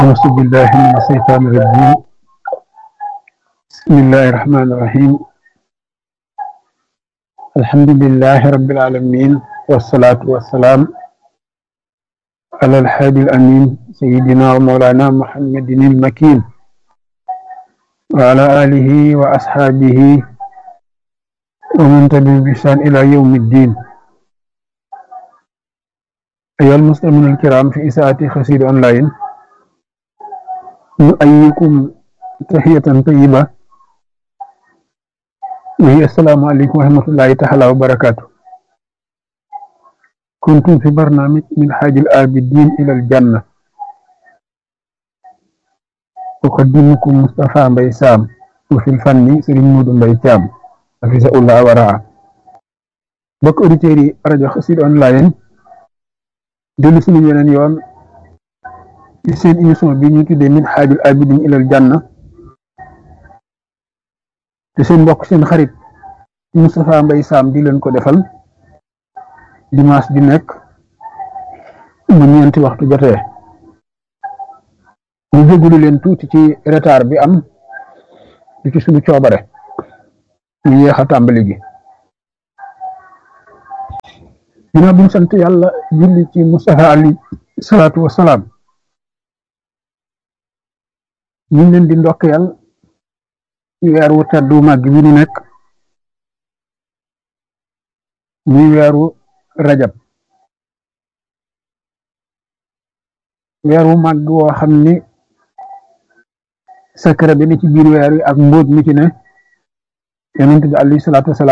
أعوذ بالله من الشيطان الرجيم بسم الله الرحمن الرحيم الحمد لله رب العالمين والصلاة والسلام على الحادي الأمين سيدنا ومولانا محمد المكين وعلى آله وأصحابه ومن تبعهم بإحسان إلى يوم الدين أيها المسلمون الكرام في إساءة خسير أونلاين نؤيكم تحية طيبة وهي السلام عليكم ورحمة الله تعالى وبركاته كنتم في برنامج من حاج الآبدين إلى الجنة أقدمكم مصطفى بيسام وفي الفن سرين مود بيتام حفظه الله ورعاه bokk auditeurs yi rajo Xassida online dellu suñu yeneen yoon ci seen émission bi ñu tuddee min xaajul abidin ilal janna te seen mbokk seen xarit Moustapha Mbaye Sam di leen ko defal dimanche di nekk mu ñeenti waxtu jotee ñu jégalu leen tuuti ci retard bi am di ci suñu coobare ñu yéex a tàmbali gi ginnaaw bi ñu sant yàlla julli ci Moustapha ali salaatu wasalaam ñu ngi leen di ndokkeel ci weer wu teddu màgg bi ñu nekk muy weeru rajab weer wu màgg woo xam ni secret bi ni ci biir weer wi ak mbóot mi ci ne yonent bi alayhi salaatu wasalaam